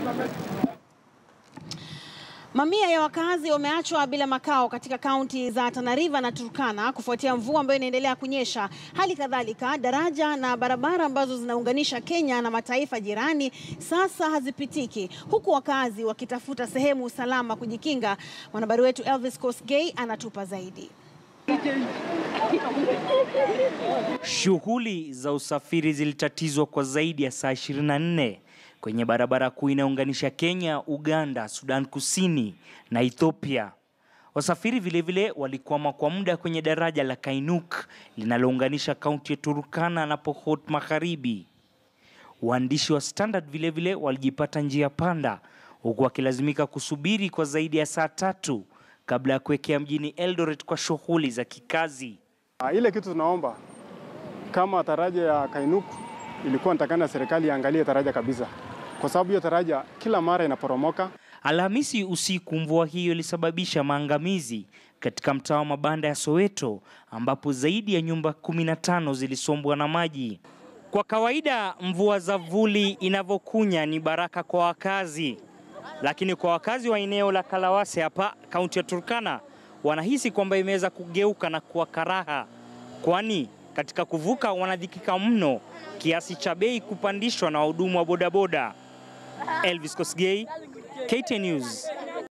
Mamia ya wakazi wameachwa bila makao katika kaunti za Tana River na Turkana kufuatia mvua ambayo inaendelea kunyesha. Hali kadhalika, daraja na barabara ambazo zinaunganisha Kenya na mataifa jirani sasa hazipitiki, huku wakazi wakitafuta sehemu salama kujikinga. Mwanahabari wetu Elvis Kosgei anatupa zaidi. Shughuli za usafiri zilitatizwa kwa zaidi ya saa 24 kwenye barabara kuu inayounganisha Kenya, Uganda, Sudan Kusini na Ethiopia. Wasafiri vilevile walikwama kwa muda kwenye daraja la Kainuk linalounganisha kaunti ya Turkana na Pokot Magharibi. Waandishi wa Standard vilevile walijipata njia panda huku wakilazimika kusubiri kwa zaidi ya saa tatu kabla ya kuwekea mjini Eldoret kwa shughuli za kikazi. Ah, Ile kitu tunaomba kama taraja ya Kainuk ilikuwa natakana serikali iangalie taraja kabisa, kwa sababu hiyo taraja kila mara inaporomoka. Alhamisi usiku mvua hiyo ilisababisha maangamizi katika mtaa wa mabanda ya Soweto ambapo zaidi ya nyumba 15 zilisombwa na maji. Kwa kawaida mvua za vuli inavyokunya ni baraka kwa wakazi, lakini kwa wakazi wa eneo la Kalawase hapa kaunti ya Turkana wanahisi kwamba imeweza kugeuka na kuwa karaha, kwani katika kuvuka wanadhikika mno kiasi cha bei kupandishwa na wahudumu wa bodaboda. Elvis Kosgei, KTN News.